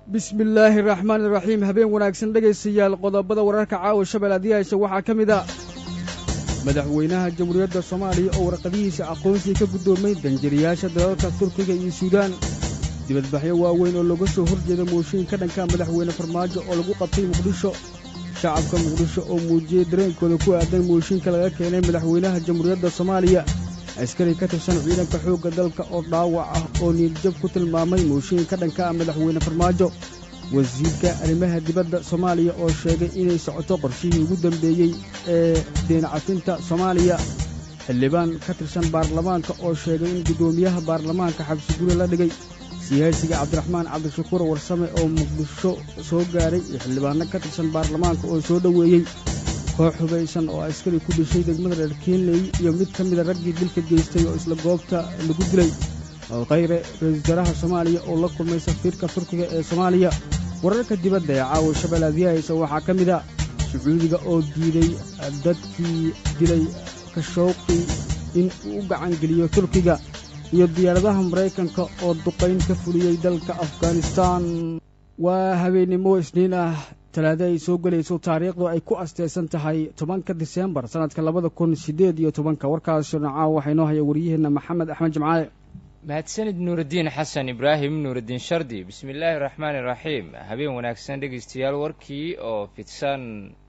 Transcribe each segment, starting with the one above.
bismi illaahi araxmaan iraxiim habeen wanaagsan dhegaystayaal qodobada wararka caawa shabel adiyaasha waxaa ka mid a madaxweynaha jamhuuriyadda soomaaliya oo warqadihiisa aqoonsiga ka guddoomay danjiriyaasha dalalka turkiga iyo suudaan dibadbaxyo waaweyn oo looga soo hor jeeda mooshiin ka dhanka madaxweyne farmaajo oo lagu qabtay muqdisho shacabka muqdisho oo muujiyey dareenkooda ku aadan mooshiinka laga keenay madaxweynaha jamhuuriyadda soomaaliya askari ka tirsan ciidanka xoogga dalka oo dhaawac ah oo niidjab ku tilmaamay mooshiin ka dhanka ah madaxweyne farmaajo wasiirka arrimaha dibadda soomaaliya oo sheegay inay socoto qorshihii ugu dambeeyey ee deencafinta soomaaliya xildhibaan ka tirsan baarlamaanka oo sheegay in guddoomiyaha baarlamaanka xabsiguri la dhigay siyaasiga cabdiraxmaan cabdishakuur warsame oo muqdisho soo gaadhay iyo xildhibaanno ka tirsan baarlamaanka oo soo dhoweeyey koox hubaysan oo askari ku dhishay degmada reer keenley iyo mid ka mida raggii dilka geystay oo isla goobta lagu dilay khayre ra-iisul wasaaraha soomaaliya oo la kulmay safiirka turkiga ee soomaaliya wararka dibadda ee caawa shabel adiyahaysa waxaa ka mid a sacuudiga oo diiday dadkii dilay kashowqi in uu u gacangeliyo turkiga iyo diyaaradaha maraykanka oo duqayn ka fuliyey dalka afghanistaan waa habeennimo isniin ah talaado ay soo gelayso taariikhdu ay ku asteysan tahay tobanka diseembar sannadka labada kun siddeed iyo tobanka warkaasoo nacaawa waxaa inoo haya waryaheenna maxamed axmed jimcaale mahadsanid nuuraddiin xasan ibraahim nuuraddiin shardi bismi illaahi raxmaani raxiim habeen wanaagsan dhegaystayaal warkii oo fidsan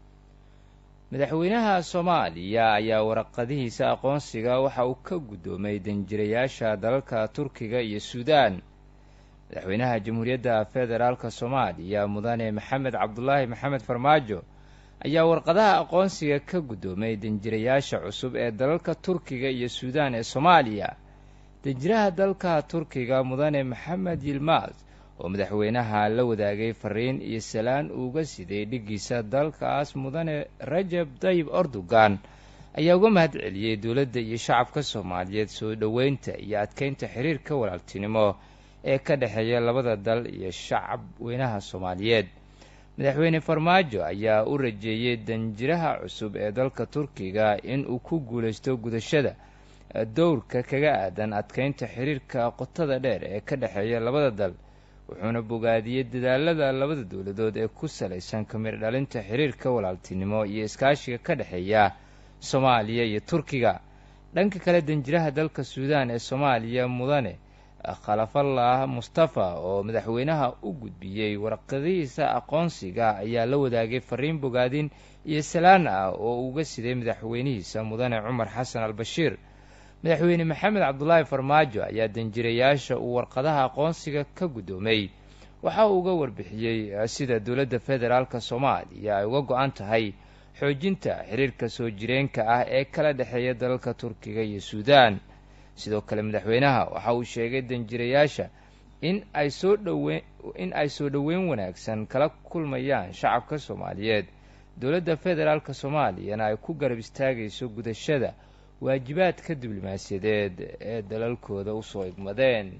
madaxweynaha soomaaliya ayaa waraqadihiisa aqoonsiga waxa uu ka guddoomay danjirayaasha dalalka turkiga iyo suudaan madaxweynaha jamhuuriyadda federaalka soomaaliya mudane maxamed cabdulaahi maxamed farmaajo ayaa warqadaha aqoonsiga ka guddoomay danjirayaasha cusub ee dalalka turkiga iyo suudaan ee soomaaliya danjiraha dalka turkiga mudane maxamed yilmaas oo madaxweynaha la wadaagay fariin iyo salaan uuga siday dhiggiisa dalkaas mudane rajab dayib erdogan ayaa uga mahad celiyey dowladda iyo shacabka soomaaliyeed soo dhoweynta iyo adkeynta xiriirka walaaltinimo ee ka dhexeeya labada dal iyo shacab weynaha soomaaliyeed madaxweyne farmaajo ayaa u rajeeyey danjiraha cusub ee dalka turkiga in uu ku guulaysto gudashada dowrka kaga aadan adkeynta xiriirka qotada dheer ee ka dhexeeya labada dal wuxuuna bogaadiyey dadaalada labada dowladood ee ku salaysan kamir dhalinta xiriirka walaaltinimo iyo iskaashiga ka dhexeeya soomaaliya iyo turkiga dhanka kale danjiraha dalka suudaan ee soomaaliya mudane khalafallah mustafa oo madaxweynaha u gudbiyey warqadihiisa aqoonsiga ayaa la wadaagay fariin bogaadin iyo salaan ah oo uga siday madaxweynihiisa mudane cumar xasan al bashiir madaxweyne maxamed cabdulaahi farmaajo ayaa danjirayaasha uu warqadaha aqoonsiga ka guddoomay waxa uu uga warbixiyey sida dowladda federaalka soomaaliya ay uga go-an tahay xoojinta xiriirka soo jireenka ah ee kala dhexeeya dalalka turkiga iyo suudaan sidoo kale madaxweynaha waxa uu sheegay danjirayaasha in ay soo dhowe in ay soo dhoweyn wanaagsan kala kulmayaan shacabka soomaaliyeed dowladda federaalka soomaaliyana ay ku garab istaagayso gudashada waajibaadka diblomaasiyadeed ee dalalkooda usoo igmadeen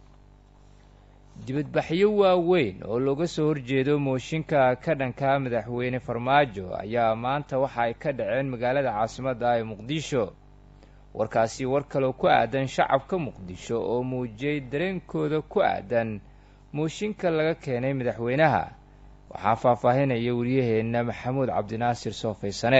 dibadbaxyo waaweyn oo looga soo horjeedo mooshinka ka dhanka madaxweyne farmaajo ayaa maanta waxa ay ka dhaceen magaalada caasimadda ee muqdisho warkaasi war kaloo ku aadan shacabka muqdisho oo muujiyey dareenkooda ku aadan mooshinka laga keenay madaxweynaha waxaa faahfaahinaya wariyaheenna maxamuud cabdinaasir soofaysane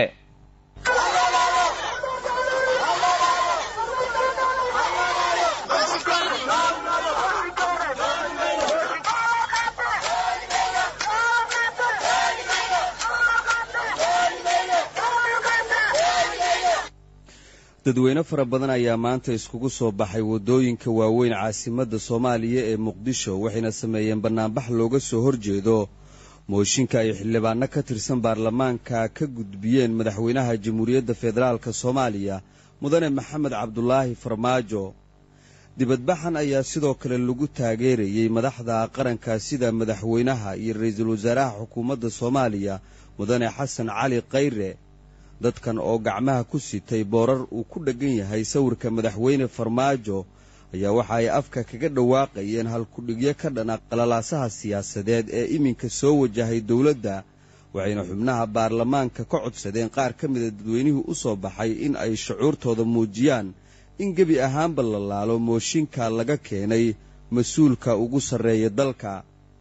dadweyne fara badan ayaa maanta iskugu soo baxay waddooyinka waaweyn caasimadda soomaaliya ee muqdisho waxayna sameeyeen bannaanbax looga soo horjeedo mooshinka ay xildhibaanno ka tirsan baarlamaanka ka gudbiyeen madaxweynaha jamhuuriyadda federaalka soomaaliya mudane maxamed cabdulaahi farmaajo dibadbaxan ayaa sidoo kale lagu taageerayey madaxda qaranka sida madaxweynaha iyo ra-iisul wasaaraha xukuumadda soomaaliya mudane xasan cali khayre dadkan oo gacmaha ku sitay boorar uu ku dheggan yahay sawirka madaxweyne farmaajo ayaa waxa ay afka kaga dhawaaqayeen halkudhigyo ka dhana qalalaasaha siyaasadeed ee iminka soo wajahay dowladda waxayna xubnaha baarlamaanka ka codsadeen qaar ka mida dadweynihii u soo baxay in ay shucuurtooda muujiyaan in gebi ahaanba la laalo mooshinka laga keenay mas-uulka ugu sarreeya dalka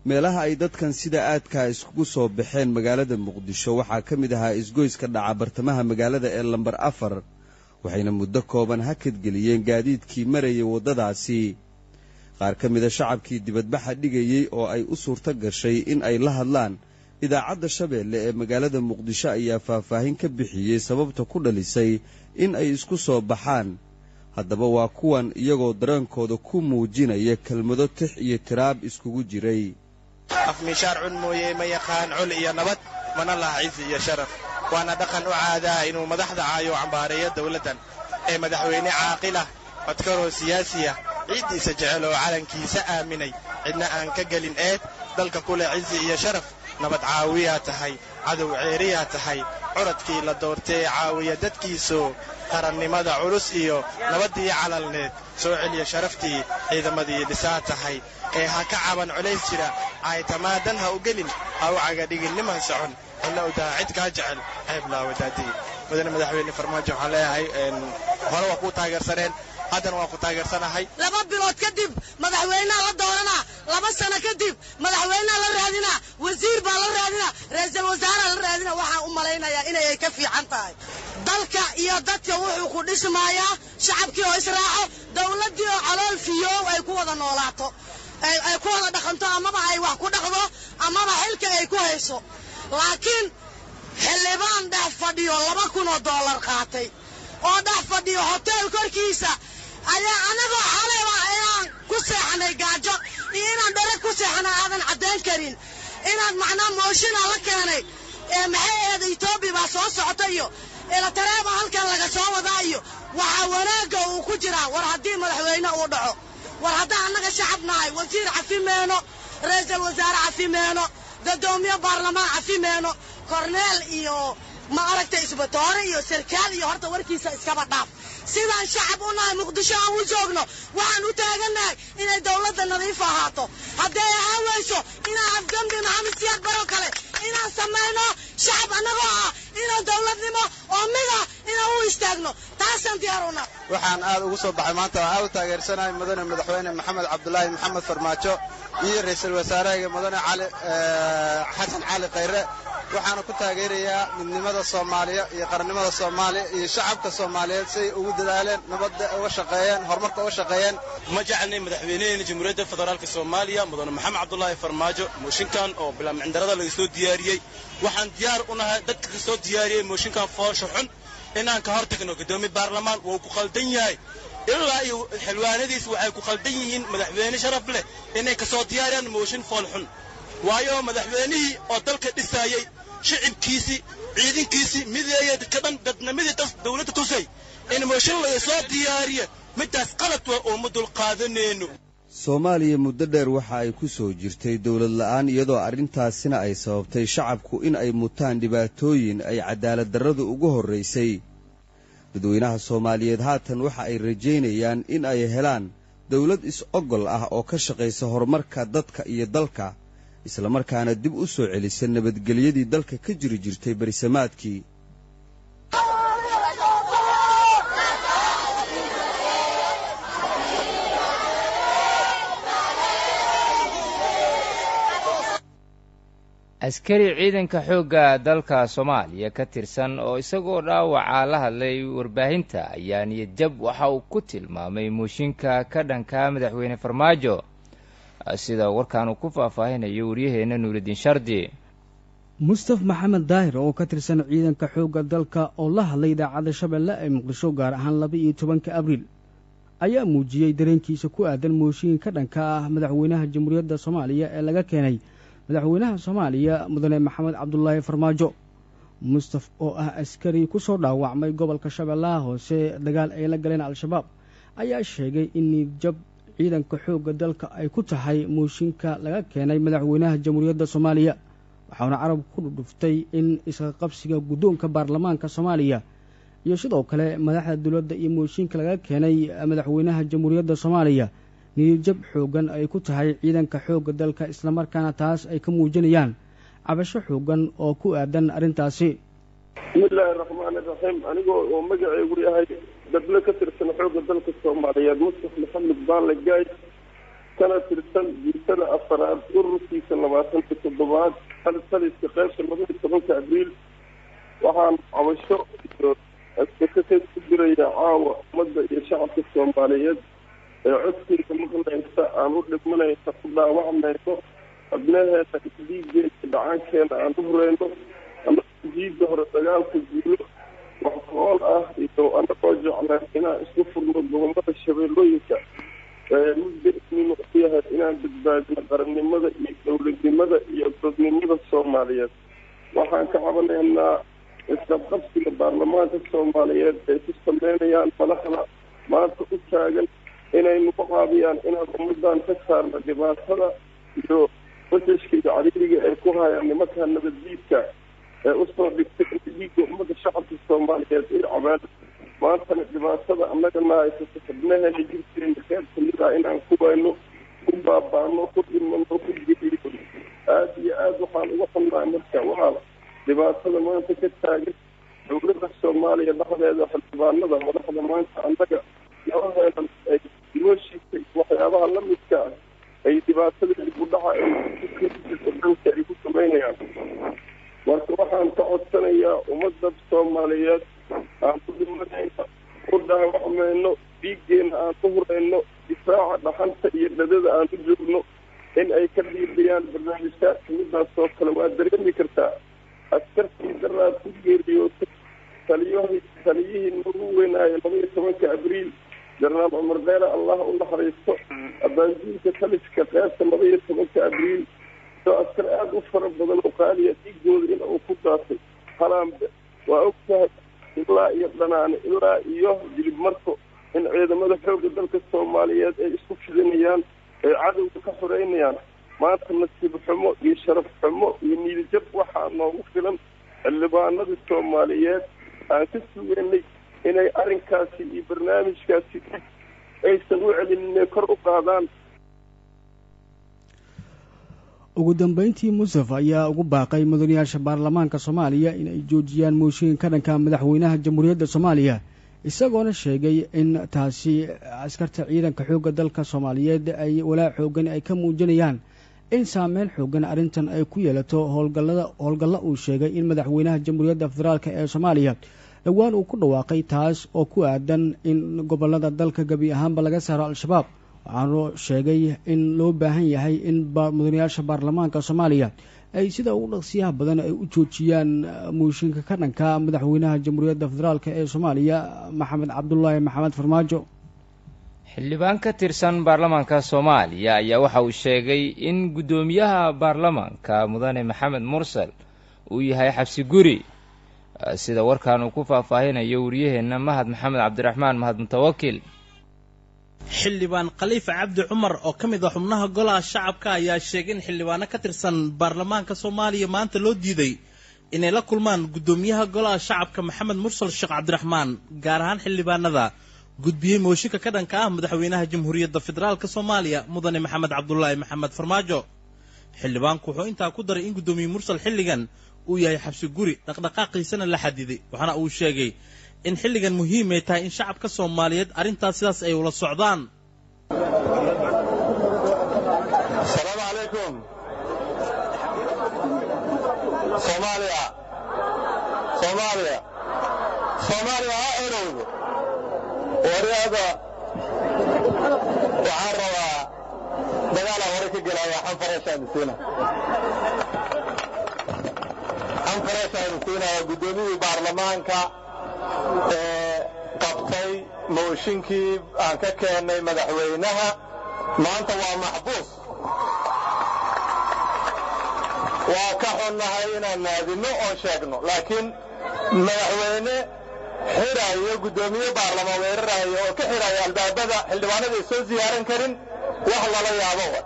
meelaha ay dadkan sida aadkaa iskugu soo baxeen magaalada muqdisho waxaa ka mid ahaa isgoyska dhaca bartamaha magaalada ee lambar afar waxayna muddo kooban hakadgeliyeen gaadiidkii marayay waddadaasi qaar ka mida shacabkii dibadbaxa dhigayey oo ay u suurto gashay in ay la hadlaan idaacadda shabeelle ee magaalada muqdisho ayaa faahfaahin ka bixiyey sababta ku dhalisay in ay isku soo baxaan haddaba waa kuwan iyagoo dareenkooda ku muujinaya kelmado tix iyo tiraab iskugu jiray afmiishaar cun mooye ma yaqaan col iyo nabad mana laha cizi iyo sharaf waana dhaqan u caadaa inuu madaxda caayo cambaareeyo dawladdan ee madaxweyne caaqilah codkaroo siyaasiya ciiddiisa jecel oo calankiisa aaminay cidna aan ka gelin eed dalka ku leh cizi iyo sharaf nabad caawiyaa tahay cadow ceeriyaa tahay curadkii la doortee caawiya dadkiisoo qarannimada culus iyo nabaddii calalneed soo celiya sharaftii ciidamadii dhisaa tahay ee ha ka caban colays jira caytamaadan ha u gelin ha u cagadhigin niman socon ina u daha cid kaa jecel ceeblaa wadaadii mudane madaxweyne farmaajo waxaan leeyahay hore waa kuu taageersaneen haddana waa ku taageersanahay laba bilood kadib madaxweyneha la dooranaa laba sano kadib madaxweyneha la raadinaa wasiir baa la raadinaa ra'iisul wasaaraha la raadinaa waxaan u malaynayaa inay ka fiican tahay dalka iyo dadka wuxuu ku dhismaayaa shacabkii oo israaco dawladdii oo calool fiyoow ay ku wada noolaato ay ku wada dhaqanto amaba ay wax ku dhaqdo amaba xilka ay ku hayso laakiin xildhibaan dhex fadhiyo laba kunoo dollar qaatay oo dhex fadhiyo hoteel korkiisa ayaa anagoo xalayba inaan ku seexanay gaajo iyo inaan dare ku seexanay aadan caddayn karin inaad macnaa mooshinaa la keenay ee maxay ahayd etoobiya baa soo socota iyo elatareeba halkan laga soo wadaa iyo waxaa wanaagga uu ku jiraa war haddii madaxweyne uu dhaco war haddaan annaga shacab nahay wasiir cafi meeno ra'iisul wasaare cafi meeno gadoomiye baarlamaan cafi meeno korneel iyo ma aragtay isbatoore iyo sarkaal iyo horta warkiisa iskaba dhaaf sidaan shacab u nahay muqdisho aan u joogno waxaan u taagannahay inay dawladda nadiif ahaato hadday ahaan weyso inaan afgambi maxamed siyaad baro kale inaan samayno shacab annagoo ah inaan dawladnimo oo mida inaan u istaagno taasaan diyaar una waxaan aad ugu soo baxay maanta oo aad u taageersanahay mudane madaxweyne maxamed cabdulaahi maxamed farmaajo iyo ra'iisul wasaarahayga mudane cali xasan cali khayre waxaana ku taageerayaa midnimada soomaaliya iyo qarannimada soomaaliya iyo shacabka soomaaliyeed si ay ugu dadaaleen nabadda uga shaqeeyeen horumarka uga shaqeeyeen ma jecelnay madaxweynaheena jamhuuriyadda federaalka soomaaliya mudane maxamed cabdulaahi farmaajo mooshinkan oo bilaamcindarada laga soo diyaariyey waxaan diyaar u nahay dadka ka soo diyaariyey mooshinkan foosha xun inaan ka hor tagno guddoomiye baarlamaan wuu ku khaldan yahay ilaa iyo xildhibaanadiis waxay ku khaldan yihiin madaxweyne sharaf leh inay ka soo diyaariyaan mooshin fool xun waayo madaxweynihii oo dalka dhisaayey shicibkiisii ciidankiisii mideeya ka dhan dadnimadii dawladda tusay in mooshin laga soo diyaariya midtaas qalad waa oo ma dulqaadanayno soomaaliya muddo dheer waxa ay ku soo jirtay dowlad la'aan iyadoo arrintaasina ay sababtay shacabku in ay mutaan dhibaatooyin ay cadaalad darradu ugu horraysay dadweynaha soomaaliyeed haatan waxa ay rajaynayaan in ay helaan dawlad is-ogol ah oo ka shaqaysa horumarka dadka iyo dalka islamarkaana dib u soo celisa nabadgelyadii dalka ka jiri jirtay berisamaadkii askari ciidanka xoogga dalka soomaaliya ka tirsan oo isagoo dhaawaca la hadlay warbaahinta ayaa niyadjab waxa uu ku tilmaamay mooshinka ka dhanka madaxweyne farmaajo sida warkaan uu ku faahfaahinayo waryaheenna nuurudiin shardi mustaf maxamed daahir oo ka tirsan ciidanka xoogga dalka oo la hadlay idaacadda shabeelle ee muqdisho gaar ahaan laba iyo tobanka abriil ayaa muujiyey dareenkiisa ku aadan mooshin ka dhanka ah madaxweynaha jamhuuriyadda soomaaliya ee laga keenay madaxweynaha soomaaliya mudane maxamed cabdulaahi farmaajo mustaf oo ah askari ku soo dhaawacmay gobolka shabeellaha hoose dagaal ay la galeen al-shabaab ayaa sheegay in niidjab ciidanka xoogga dalka ay ku tahay mooshinka laga keenay madaxweynaha jamhuuriyadda soomaaliya waxauna carab ku dhudhuftay in iska qabsiga guddoonka baarlamaanka soomaaliya iyo sidoo kale madaxda dowladda iyo mooshinka laga keenay madaxweynaha jamhuuriyadda soomaaliya niyadjab xooggan ay ku tahay ciidanka xoogga dalka islamarkaana taas ay ka muujinayaan cabasho xooggan oo ku aadan arrintaasi bismillaahi raxmaani raxiim anigoo oo magaceygu yahay dable ka tirsan xoogga dalka soomaaliyeed mustaf maxamed baanle gaay kana tirsan guutada afaraad ururkiisa labaatan iyo toddobaad taliska qaybta labaiyo tobanka abriil waxaan cabasho iyo advocate ku diraya caawa ummadda iyo shacabka soomaaliyeed ee codkeyga maqlaysa aan u dhibmanaysa ku dhaawacmayno xubnaheena isdiigeena dhacaankeena aan u hureyno anagoo jiida hore dagaalka guulo wax qool ah iyo anagoo jecleen inaan isku furno gobolada shabeellooyinka muddainu u yahay inaan badbaadino qarannimada iyo dowladnimada iyo dadnimada soomaaliyeed waxaan ka cabanaynaa isqabqabsiga baarlamaanka soomaaliyeed ay ku sameynayaan madaxda maanta u taagan inay nagu caabiyaan inaan ummadan ka saarno dhibaatada iyo basashka iyo cariiriga ay ku hayaan nimanka nabaddiidka ee usoo dhigtay in dhiigga ummadda shacabka soomaaliyeed ay cabaan maantana dhibaatada annagana haysato xubnaheena jirkeena qeyb kamid ah inaan ku wayno ku baabaano ku dhimano ku geliyo aada iyo aada waxaan uga xunnahay marka walaal dhibaatada maanta ka taagan dowladda soomaaliya dhexdeeda xildhibaanada madaxda maanta annaga labaheedan ay nooshiisay waxyaabaha lamidka ah ay dhibaatada dibudhaca dalka ay ku samaynayaan marka waxaan ka codsanayaa ummadda soomaaliyeed aan ku dhimanayno ku dhaawacmayno dhiiggeena aan ku hurayno difaaca dhaxanta iyo dhadada aan u joogno in ay ka dhiibayaan barnaamijkaadka midaas oo kale waa dareemi kartaa askartii daraad ku geeriyootay taliyahii taliyihii nagu weynaayo laba iyo tobanka abriil jenaraal cumar deere allah u naxariisto abaanjiilka taliska qeybta laba iyo tobanka abriil oo askar aada u fara badan oo qaaliya dhiigooda in uu ku daatay halaanbe waa og tahay ilaa iyo dhanaane ilaa iyo jilib marko in ciidamada xoogga dalka soomaaliyeed ay isku fidinayaan ay cadowga ka xoreynayaan maanta nasiib xumo iyo sharaf xumo iyo niidijab waxaa noogu filan xildhibaanadii soomaaliyeed aan ka sugeynay inay arrinkaasi iyo barnaamijkaasi aysan u celin inay kor u qaadaan ugu dambeyntii musaf ayaa ugu baaqay mudanayaasha baarlamaanka soomaaliya in ay joojiyaan mooshiin ka dhanka madaxweynaha jamhuuriyadda soomaaliya isagoona sheegay in taasi askarta ciidanka xoogga dalka soomaaliyeed ay walaac xoogan ay ka muujinayaan in saameyn xoogan arrintan ay ku yeelato howlgallada howlgalla uu sheegay in madaxweynaha jamhuuriyadda federaalk ee soomaaliya dhowaan uu ku dhawaaqay taas oo ku aadan in gobollada dalka gebi ahaanba laga saaro al-shabaab waxaanu sheegay in loo baahan yahay in mudanayaasha baarlamaanka soomaaliya ay sida ugu dhaqsiyaha badan ay u joojiyaan mooshinka ka dhanka madaxweynaha jamhuuriyadda federaalk ee soomaaliya maxamed cabdulaahi maxamed farmaajo xildhibaan ka tirsan baarlamaanka soomaaliya ayaa waxa uu sheegay in guddoomiyaha baarlamaanka mudane maxamed mursal uu yahay xabsi guri sida warkan uu ku faahfaahinayo wariyaheenna mahad maxamed cabdiraxmaan mahad mutawakil xildhibaan khaliifa cabdi cumar oo ka mid ah xubnaha golaha shacabka ayaa sheegay in xildhibaano ka tirsan baarlamaanka soomaaliya maanta loo diiday inay la kulmaan guddoomiyaha golaha shacabka maxamed mursal sheekh cabdiraxmaan gaar ahaan xildhibaanada gudbiyey mooshinka ka dhanka ah madaxweynaha jamhuuriyadda federaalk soomaaliya mudane maxamed cabdulaahi maxamed farmaajo xildhibaanku wuxuu intaa ku daray in guddoomiye mursal xilligan uu yahay xabsi guri dhaqdhaqaaqiisana la xadiday waxaana uu sheegay in xilligan muhiimay tahay in shacabka soomaaliyeed arrintaas sidaas ay ula socdaan asalaamu calaykum soomaaliya soomaaliya soomaaliya ha erowdo waryaada waxaan rabaa dagaalaa hore ka gelaya xanfareeshaadisiina xanfareeshaadisiinaya guddoomiyihii baarlamaanka ee qabtay mooshinkii aan ka keennay madaxweynaha maanta waa maxbuus waa ka xunnahay inaan naadinno oo sheegno laakiin madaxweyne xidhaayo guddoomiye baarlamaan weeraraayo oo ka xidhaayo albaabada xildhibaanada ay soo ziyaaran karin wax lala yaabo wa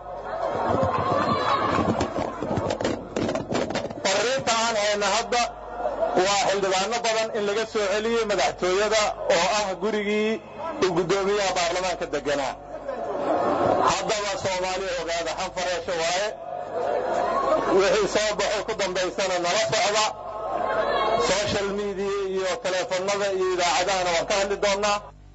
fariinta aan hayna hadda waa xildhibaano badan in laga soo celiyey madaxtooyada oo ah gurigii uu guddoomiyaha baarlamaanka deganaa haddaba soomaaliya ogaada xanfareesho waaye wixii soo baxo ku dambaysana nala socda social media iyo teleefanada iyo idaacadahana waan ka hadli doonnaa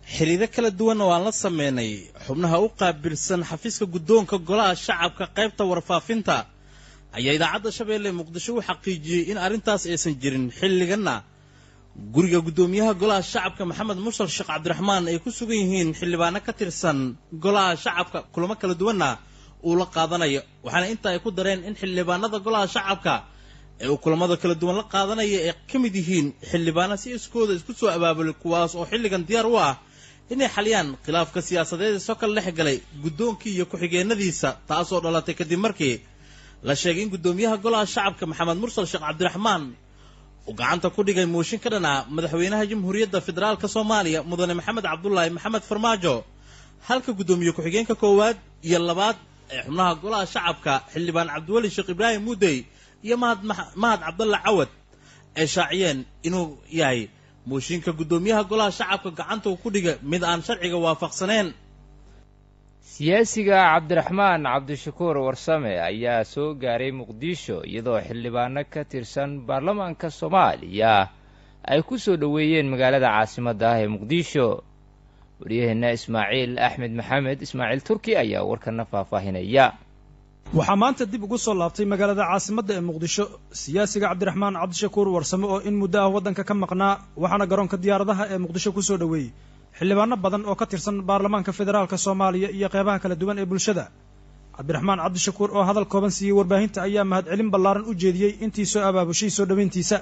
xiriiro kala duwan oo aan la sameynay xubnaha u qaabilsan xafiiska guddoonka golaha shacabka qaybta warfaafinta ayaa idaacadda shabeelle muqdisho u xaqiijiyey in arrintaas aysan jirin xilliganna guriga guddoomiyaha golaha shacabka maxamed mursal sheekh cabdiraxmaan ay ku sugan yihiin xildhibaano ka tirsan golaha shacabka kulamo kala duwanna uu la qaadanayo waxaana inta ay ku dareen in xildhibaanada golaha shacabka ee uu kulamada kala duwan la qaadanaya ay ka mid yihiin xildhibaano si iskooda isku soo abaabulay kuwaas oo xilligan diyaar u ah inay xaliyaan khilaafka siyaasadeed ee soo kala dhex galay guddoonkii iyo ku-xigeenadiisa taasoo dhalatay kadib markii la sheegay in guddoomiyaha golaha shacabka maxamed mursal sheekh cabdiraxmaan uu gacanta ku dhigay mooshin ka dhan ah madaxweynaha jamhuuriyadda federaalk soomaaliya mudane maxamed cabdulaahi maxamed farmaajo halka guddoomiye ku-xigeenka koowaad iyo labaad ee xubnaha golaha shacabka xildhibaan cabdiweli sheekh ibraahim muudey iyo mahad mahad cabdalla cawad ay shaaciyeen inuu yahay mooshinka guddoomiyaha golaha shacabka gacanta uu ku dhiga mid aan sharciga waafaqsaneen siyaasiga cabdiraxmaan cabdishakuur warsame ayaa soo gaaray muqdisho iyadoo xildhibaano ka tirsan baarlamaanka soomaaliya ay ku soo dhoweeyeen magaalada caasimadda ah ee muqdisho waryaheenna ismaaciil axmed maxamed ismaaciil turki ayaa warkana faahfaahinaya waxaa maanta dib ugu soo laabtay magaalada caasimadda ee muqdisho siyaasiga cabdiraxmaan cabdishakuur warsame oo in muddo ah waddanka ka maqnaa waxaana garoonka diyaaradaha ee muqdisho ku soo dhoweeyey xildhibaano badan oo ka tirsan baarlamaanka federaalk soomaaliya iyo qeybaha kala duwan ee bulshada cabdiraxmaan cabdishakuur oo hadal kooban siiyey warbaahinta ayaa mahadcelin ballaaran u jeediyey intii soo abaabushay soo dhoweyntiisa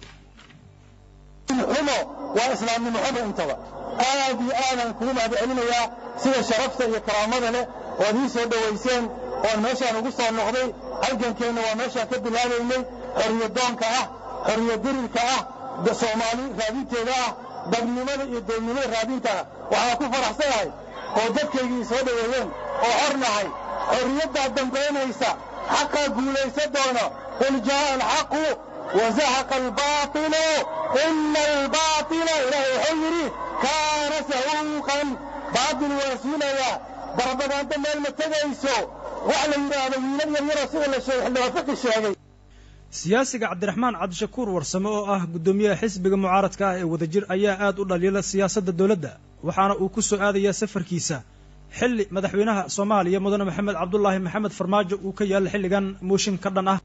xumo waa islaamnimo xumo intaba aad iyo aadaan kugu mahadcelinayaa sida sharafta iyo karaamada leh ood ii soo dhowayseen oon meeshaan ugu soo noqday halgankeenna waa meeshaan ka bilaabaynay xorriyadoonka ah xorriyadirirka ah soomaali raadinteeda ah dadnimada iyo doonnimada raadinta ah waxaan ku faraxsanahay oo dadkaygii soo dhoweeyeen oo xor nahay xorriyaddaa dambaynaysa xaqaa guulaysa doona qul jaa'a alxaqu wazahaqa albaatilu ina albaatila ilaahay wuxuu yidhi kaana sahuuqan baatil waa suulayaa barbadaanta meel ma tegayso wax la yidhaahdo wiilal yaryaroo sida la sheegay xildhibaan fiqi sheegay siyaasiga cabdiraxmaan cabdishakuur warsame oo ah guddoomiyaha xisbiga mucaaradka ah ee wadajir ayaa aad u dhaliila siyaasadda dowladda waxaana uu ku soo aadayaa safarkiisa xilli madaxweynaha soomaaliya mudane maxamed cabdulaahi maxamed farmaajo uu ka yaalla xilligan mooshin ka dhan ah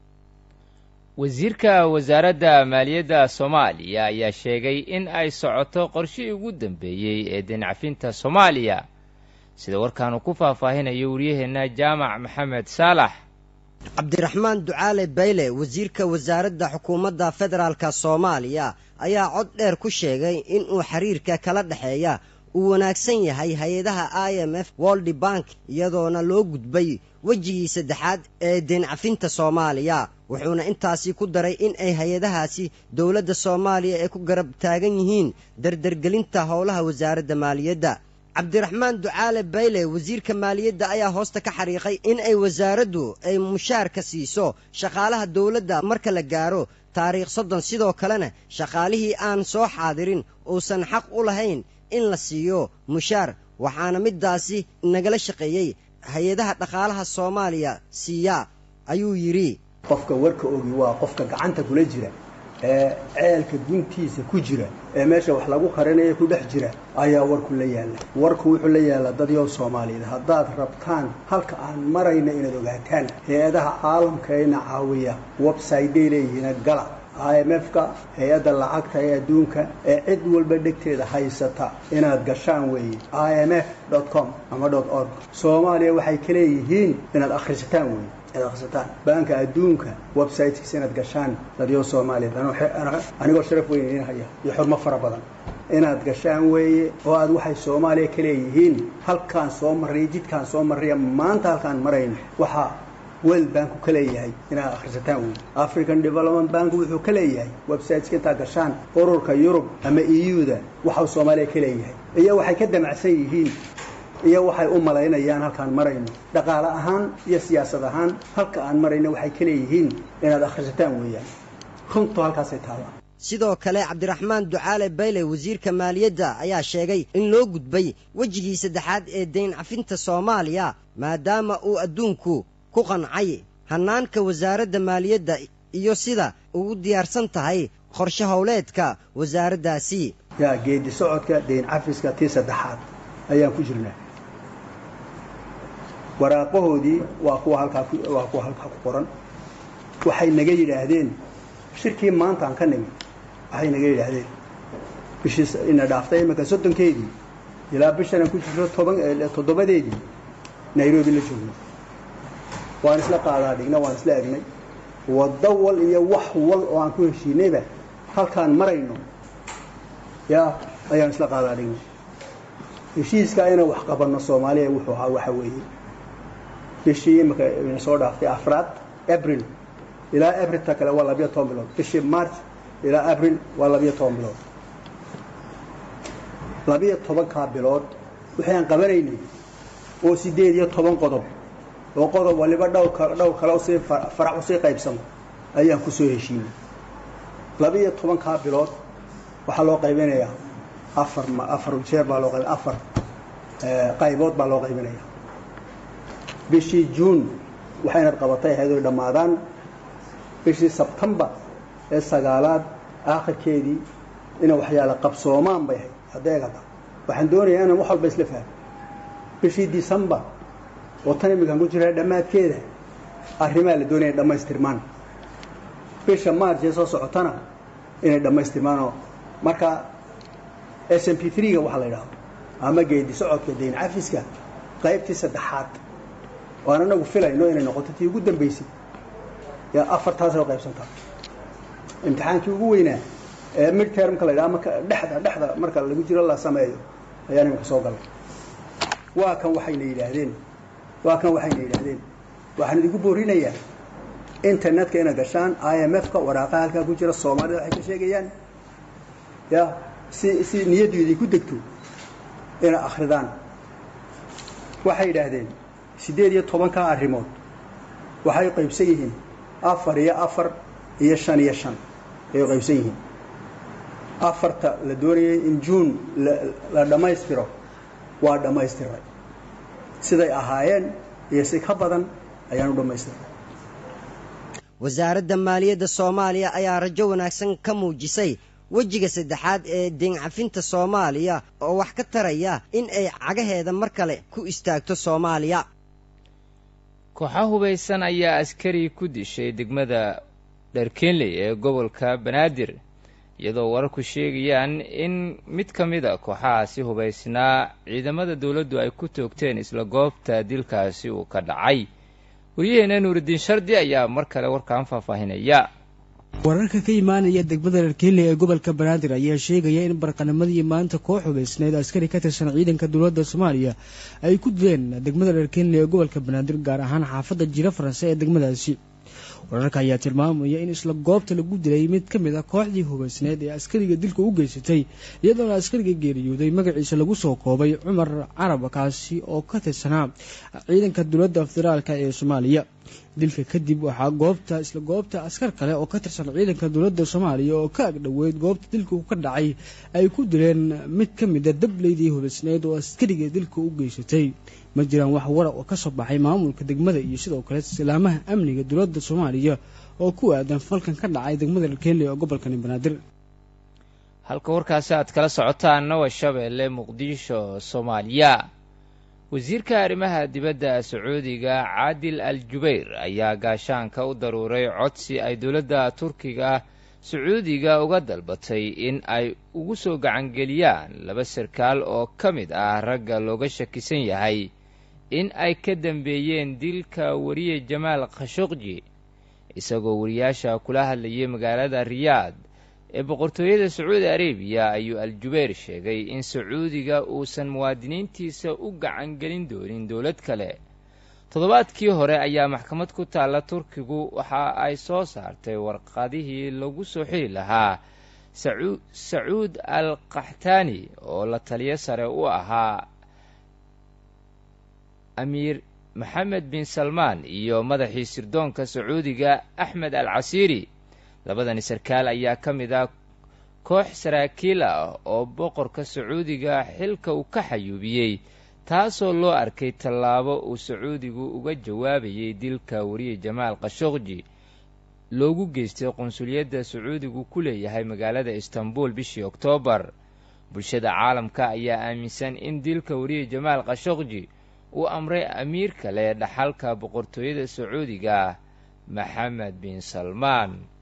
wasiirka wasaaradda maaliyadda soomaaliya ayaa sheegay in ay socoto qorshihii ugu dambeeyey ee deencafinta soomaaliya sida warkaanu ku faahfaahinayo waryaheenna jaamac maxamed saalax cabdiraxmaan ducaale bayle wasiirka wasaaradda xukuumadda federaalka soomaaliya ayaa cod dheer ku sheegay inuu xiriirka kala dhexeeya uu wanaagsan yahay hay-adaha i m f woldi bank iyadoona loo gudbay wejigii saddexaad ee deencafinta soomaaliya wuxuuna intaasi ku daray in ay hay-adahaasi dowladda soomaaliya ay ku garab taagan yihiin dardargelinta howlaha wasaaradda maaliyadda cabdiraxmaan ducaale bayle wasiirka maaliyadda ayaa hoosta ka xariiqay in ay wasaaraddu ay mushaarka siiso shaqaalaha dowladda marka la gaaro taariikh soddon sidoo kalena shaqaalihii aan soo xaadirin uusan xaq u lahayn in la siiyo mushaar waxaana middaasi nagala shaqeeyey hay-adaha dhaqaalaha soomaaliya siiya ayuu yidhi qofka warka ogi waa qofka gacanta kula jira ee ceelka guntiisa ku jira ee meesha wax lagu qarinayo ku dhex jira ayaa warku la yaalla warku wuxuu la yaallaa dadyow soomaaliyeed haddaad rabtaan halka aan marayna inaad ogaataan hay-adaha caalamkaena caawiya websayday leeyihiina gala i m f-ka hay-adda lacagta ee adduunka ee cid walba dhegteeda haysata inaad gashaan weeye i m f com ama org soomaaliya waxay ka leeyihiin inaad akhrisataan weeye inaad akhrisataan baanka adduunka websitekiisa inaad gashaan dadyo soomaaliyeed anigoo sharaf weyn idiin haya iyo xurmo fara badan inaad gashaan weeye oo aad waxay soomaaliya ka leeyihiin halkaan soo marray jidkaan soo marraya maanta halkaan marayno waxaa world banku ka leeyahay inaad akhrisataan wey african development bank wuxuu ka leeyahay websiteska intaad gashaan ururka yurub ama eu-da waxau soomaaliya ka leeyahay iyo waxay ka damacsan yihiin iyo waxay u malaynayaan halkaan marayno dhaqaale ahaan iyo siyaasad ahaan halka aan marayno waxay ka leeyihiin inaad akhrisataan weeyaan runtu halkaasay taallaa sidoo kale cabdiraxmaan ducaale bayle wasiirka maaliyadda ayaa sheegay in loo gudbay wejigii saddexaad ee dayn cafinta soomaaliya maadaama uu adduunku ku qancay hannaanka wasaaradda maaliyadda iyo sida ugu diyaarsan tahay qorshe howleedka wasaaraddaasi yaa geedi socodka deyn cafiska tii saddexaad ayaan ku jirnaa waraaqahoodii waa kuwa halkaa waa kuwa halkaa ku qoran waxay naga yidhaahdeen shirkii maanta aan ka nimi waxay naga yidhaahdeen bishii ina dhaaftay iminka soddonkeedii ilaa bishan aan ku jirto toban toddobadeedii nairobi la joogno waan isla qaadaa dhigna waan isla egnay waddo wal iyo wax wal oo aan ku heshiinayba halkaan marayno yaa ayaan isla qaadaa dhignay heshiiskaa inaan wax qabanno soomaaliya wuxuu ahaa waxa weeye bishii imika ina soo dhaaftay afraad abril ilaa abrilta kale waa labiyo toban bilood bishii march ilaa abril waa labiyo toban bilood labiyo tobankaa bilood waxaan qabanaynay oo sideed iyo toban qodob oo qodob waliba dhowr dhowr kale usii farac usii qaybsamo ayaan ku soo heshiinay labiyo tobankaa bilood waxaa loo qaybinayaa afar afar jeer baa loo qayb afar qaybood baa loo qaybinayaa bishii juun waxaynad qabatay ahayd oy dhammaadaan bishii sebtembar ee sagaalaad aakhirkeedii ina waxyaala qabsoomaan bay ahayd hadeegata waxaan doonayaa inaan wax walba isla fahmo bishii decembar oo tan iminkaan ku jiraa dhammaadkeeda arrimaa la doonaya dhammaystirmaan bisha march ee soo socotana inay dhammaystirmaanoo marka s m p three-ga waxaa la yidhahdo ama geedi socodka dayn cafiska qaybtii saddexaad oo aan anagu filayno inay noqoto tii ugu dambaysay yaa afartaasoo qaybsantaa imtixaankii ugu weynaa ee mid termka la yidhaha marka dhexda dhexda marka lagu jiro la sameeyo ayaan iminka soo galay waa kan waxayna yidhaahdeen waa kan waxayna yidhaahdeen waxaan idinku boorinayaa internetka ina gashaan i m f-ka waraaqaha halkaa ku jira soomaalida waxay ka sheegayaan ya si si niyaddu idinku degto ina akridaan waxay yidhaahdeen siddeed iyo tobankaa arrimood waxay qaybsan yihiin afar iyo afar iyo shan iyo shan ayay qaybsan yihiin afarta la doonayay in juun la dhammaystiro waa dhammaystiray siday ahaayeen iyo si ka badan ayaan u dhammaystiray wasaaradda maaliyadda soomaaliya ayaa rajo wanaagsan ka muujisay wejiga saddexaad ee deencafinta soomaaliya oo wax ka taraya in ay cagaheeda mar kale ku istaagto soomaaliya kooxa hubaysan ayaa askari ku dishay degmada dharkenley ee gobolka banaadir iyadoo wararku sheegayaan in mid ka mid a kooxahaasi hubaysnaa ciidamada dowladdu ay ku toogteen isla goobta dilkaasi uu ka dhacay waryaheena nuuridiin shardi ayaa mar kale warkaan faahfaahinaya wararka ka imaanaya degmada dharkenley ee gobolka banaadir ayaa sheegaya in barqanimadii maanta koox hubaysneed askari ka tirsan ciidanka dowladda soomaaliya ay ku dileen degmada dharkenley ee gobolka banaadir gaar ahaan xaafadda jiro faranse ee degmadaasi wararka ayaa tilmaamaya in isla goobta lagu dilay mid ka mid ah kooxdii hubaysneed ee askariga dilka u geysatay iyadoona askariga geeriyooday magaciisa lagu soo koobay cumar carab kaasi oo ka tirsanaa ciidanka dowladda federaalk ee soomaaliya dilka kadib waxaa goobta isla goobta askar kale oo ka tirsan ciidanka dowladda soomaaliya oo ka agdhoweyd goobta dilka ka dhacay ay ku dileen mid ka mida dableydii hubaysneed oo askariga dilka u geysatay ma jiraan wax wara oo ka soo baxay maamulka degmada iyo sidoo kale silaamaha amniga dowladda soomaaliya oo ku aadan falkan ka dhacay degmada dharkenley oo gobolkani banaadir halka warkaasi aad kala socotaanna waa shabeelle muqdisho soomaaliya wasiirka arrimaha dibadda sacuudiga caadil al jubayr ayaa gaashaanka u daruuray codsi ay dowladda turkiga sacuudiga uga dalbatay in ay ugu soo gacangeliyaan laba sarkaal oo ka mid ah ragga looga shakisan yahay in ay ka dambeeyeen dilka wariye jamaal khashuqji isagoo wariyaasha kula hadlayay magaalada riyaad ee boqortooyada sacuudi arabiya ayuu al-jubayr sheegay in sacuudiga uusan muwaadiniintiisa u gacan gelin doonin dowlad kale toddobaadkii hore ayaa maxkamad ku taalla turkigu waxa ay soo saartay warqadihii lagu soo xili lahaa sacuud al kaxtaani oo la taliyo sare u ahaa amiir maxamed bin salmaan iyo madaxii sirdoonka sacuudiga axmed al casiiri labadani sarkaal ayaa ka mid ah koox saraakiil ah oo boqorka sacuudiga xilka uu ka xayuubiyey taasoo loo arkay tallaabo uu sacuudigu uga jawaabayay dilka wariye jamaal khashuqji loogu geystay qunsuliyadda sacuudigu ku leeyahay magaalada istanbul bishii oktoobar bulshada caalamka ayaa aaminsan in dilka wariye jamaal khashokji uu amray amiir kale dhaxalka boqortooyada sacuudiga maxamed bin salmaan